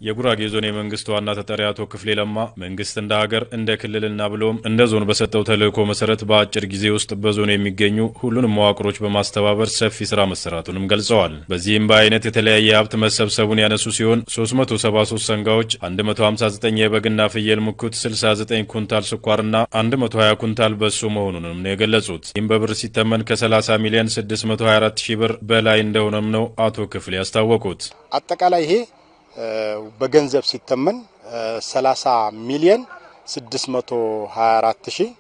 የጉራጌ ዞን የመንግስት ዋና ተጠሪ አቶ ክፍሌ ለማ መንግስት እንደ ሀገር እንደ ክልልና ብሎም እንደ ዞን በሰጠው ተልዕኮ መሰረት በአጭር ጊዜ ውስጥ በዞኑ የሚገኙ ሁሉንም መዋቅሮች በማስተባበር ሰፊ ስራ መሰራቱንም ገልጸዋል። በዚህም በአይነት የተለያየ ሀብት መሰብሰቡን ያነሱ ሲሆን 373 ሰንጋዎች፣ 159 የበግና ፍየል ሙኩት፣ 69 ኩንታል ስኳርና 120 ኩንታል በሶ መሆኑንም ነው የገለጹት። ይህም በብር ሲተመን ከ30 ሚሊዮን 624 ሺህ ብር በላይ እንደሆነም ነው አቶ ክፍሌ ያስታወቁት። አጠቃላይ ይሄ በገንዘብ ሲተመን 30 ሚሊዮን 624 ሺህ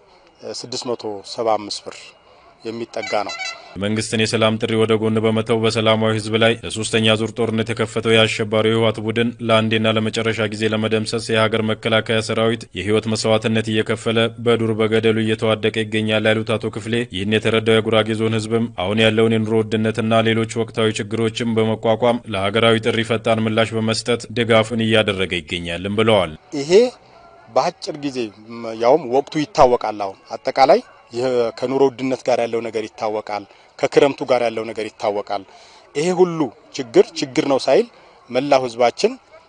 675 ብር የሚጠጋ ነው። መንግስትን የሰላም ጥሪ ወደ ጎን በመተው በሰላማዊ ህዝብ ላይ ለሶስተኛ ዙር ጦርነት የከፈተው የአሸባሪው የህወሓት ቡድን ለአንዴና ለመጨረሻ ጊዜ ለመደምሰስ የሀገር መከላከያ ሰራዊት የህይወት መስዋዕትነት እየከፈለ በዱር በገደሉ እየተዋደቀ ይገኛል ያሉት አቶ ክፍሌ ይህን የተረዳው የጉራጌ ዞን ህዝብም አሁን ያለውን የኑሮ ውድነትና ሌሎች ወቅታዊ ችግሮችን በመቋቋም ለሀገራዊ ጥሪ ፈጣን ምላሽ በመስጠት ድጋፍን እያደረገ ይገኛልም ብለዋል። ይሄ በአጭር ጊዜ ያውም ወቅቱ ይታወቃል። አሁን አጠቃላይ ከኑሮ ውድነት ጋር ያለው ነገር ይታወቃል። ከክረምቱ ጋር ያለው ነገር ይታወቃል። ይሄ ሁሉ ችግር ችግር ነው ሳይል መላው ህዝባችን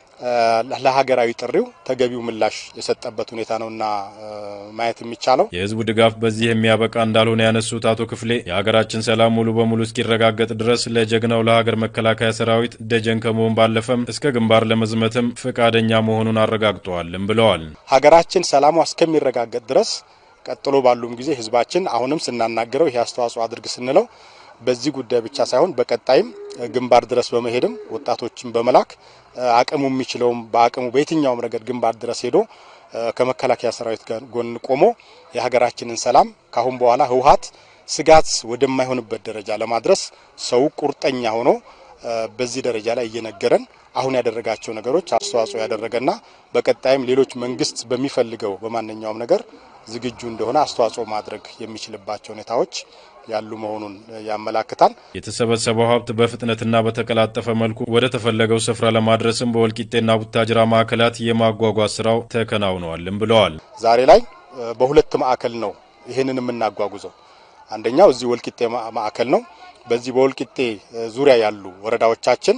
ለሀገራዊ ጥሪው ተገቢው ምላሽ የሰጠበት ሁኔታ ነውና ማየት የሚቻለው የህዝቡ ድጋፍ በዚህ የሚያበቃ እንዳልሆነ ያነሱት አቶ ክፍሌ የሀገራችን ሰላም ሙሉ በሙሉ እስኪረጋገጥ ድረስ ለጀግናው ለሀገር መከላከያ ሰራዊት ደጀን ከመሆን ባለፈም እስከ ግንባር ለመዝመትም ፈቃደኛ መሆኑን አረጋግጠዋልም ብለዋል። ሀገራችን ሰላሟ እስከሚረጋገጥ ድረስ ቀጥሎ ባሉም ጊዜ ህዝባችን አሁንም ስናናገረው ይሄ አስተዋጽኦ አድርግ ስንለው በዚህ ጉዳይ ብቻ ሳይሆን በቀጣይም ግንባር ድረስ በመሄድም ወጣቶችን በመላክ አቅሙ የሚችለውም በአቅሙ በየትኛውም ረገድ ግንባር ድረስ ሄዶ ከመከላከያ ሰራዊት ጋር ጎን ቆሞ የሀገራችንን ሰላም ካሁን በኋላ ህወሓት ስጋት ወደማይሆንበት ደረጃ ለማድረስ ሰው ቁርጠኛ ሆኖ በዚህ ደረጃ ላይ እየነገረን አሁን ያደረጋቸው ነገሮች አስተዋጽኦ ያደረገና በቀጣይም ሌሎች መንግስት በሚፈልገው በማንኛውም ነገር ዝግጁ እንደሆነ አስተዋጽኦ ማድረግ የሚችልባቸው ሁኔታዎች ያሉ መሆኑን ያመላክታል። የተሰበሰበው ሀብት በፍጥነትና በተቀላጠፈ መልኩ ወደ ተፈለገው ስፍራ ለማድረስም በወልቂጤና ቡታጅራ ማዕከላት የማጓጓዝ ስራው ተከናውነዋልም ብለዋል። ዛሬ ላይ በሁለት ማዕከል ነው ይህንን የምናጓጉዘው። አንደኛው እዚህ ወልቂጤ ማዕከል ነው። በዚህ በወልቂጤ ዙሪያ ያሉ ወረዳዎቻችን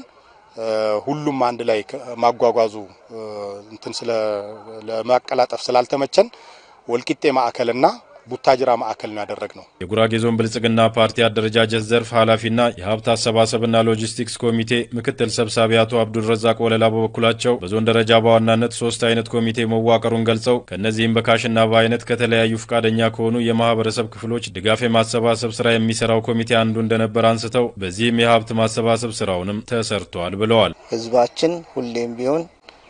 ሁሉም አንድ ላይ ማጓጓዙ እንትን ስለ ለማቀላጠፍ ስላልተመቸን ወልቂጤ ማዕከልና ቡታጅራ ማዕከል ነው ያደረግነው። የጉራጌ ዞን ብልጽግና ፓርቲ አደረጃጀት ዘርፍ ኃላፊና የሀብት አሰባሰብና ሎጂስቲክስ ኮሚቴ ምክትል ሰብሳቢ አቶ አብዱልረዛቅ ወለላ በበኩላቸው በዞን ደረጃ በዋናነት ሶስት አይነት ኮሚቴ መዋቀሩን ገልጸው ከእነዚህም በካሽና በአይነት ከተለያዩ ፈቃደኛ ከሆኑ የማህበረሰብ ክፍሎች ድጋፍ የማሰባሰብ ስራ የሚሰራው ኮሚቴ አንዱ እንደነበር አንስተው በዚህም የሀብት ማሰባሰብ ስራውንም ተሰርቷል ብለዋል። ህዝባችን ሁሌም ቢሆን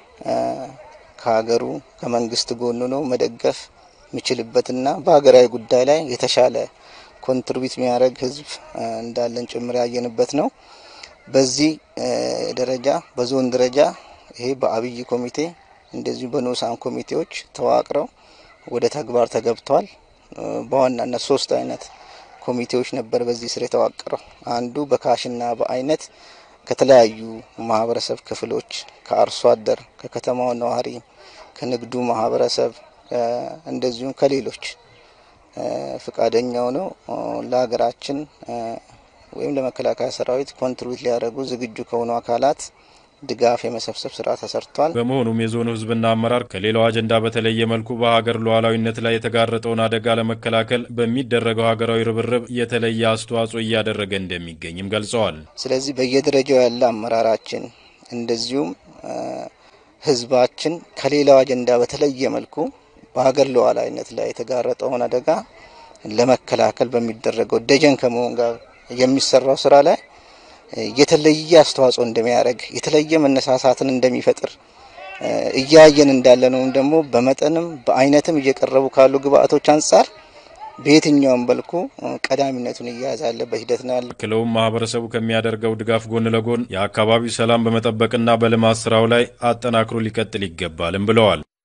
ከሀገሩ ከመንግስት ጎኑ ነው መደገፍ የሚችልበትና በሀገራዊ ጉዳይ ላይ የተሻለ ኮንትሪቢዩት የሚያደርግ ህዝብ እንዳለን ጭምር ያየንበት ነው። በዚህ ደረጃ በዞን ደረጃ ይሄ በአብይ ኮሚቴ እንደዚሁ በንዑሳን ኮሚቴዎች ተዋቅረው ወደ ተግባር ተገብቷል። በዋናነት ሶስት አይነት ኮሚቴዎች ነበር በዚህ ስር የተዋቀረው። አንዱ በካሽና በአይነት ከተለያዩ ማህበረሰብ ክፍሎች ከአርሶ አደር፣ ከከተማው ነዋሪ፣ ከንግዱ ማህበረሰብ እንደዚሁም ከሌሎች ፈቃደኛው ነው ለሀገራችን ወይም ለመከላከያ ሰራዊት ኮንትሪቢዩት ሊያደርጉ ዝግጁ ከሆኑ አካላት ድጋፍ የመሰብሰብ ስራ ተሰርቷል። በመሆኑም የዞኑ ህዝብና አመራር ከሌላው አጀንዳ በተለየ መልኩ በሀገር ሉዓላዊነት ላይ የተጋረጠውን አደጋ ለመከላከል በሚደረገው ሀገራዊ ርብርብ የተለየ አስተዋጽኦ እያደረገ እንደሚገኝም ገልጸዋል። ስለዚህ በየደረጃው ያለ አመራራችን እንደዚሁም ህዝባችን ከሌላው አጀንዳ በተለየ መልኩ በሀገር ሉዓላዊነት ላይ የተጋረጠውን አደጋ ለመከላከል በሚደረገው ደጀን ከመሆን ጋር የሚሰራው ስራ ላይ የተለየ አስተዋጽኦ እንደሚያደርግ የተለየ መነሳሳትን እንደሚፈጥር እያየን እንዳለ ነው። ደግሞ በመጠንም በአይነትም እየቀረቡ ካሉ ግብአቶች አንጻር በየትኛውም መልኩ ቀዳሚነቱን እየያዘ ያለበት ሂደት ነው ያለ። ክለውም ማህበረሰቡ ከሚያደርገው ድጋፍ ጎን ለጎን የአካባቢው ሰላም በመጠበቅና በልማት ስራው ላይ አጠናክሮ ሊቀጥል ይገባልም ብለዋል።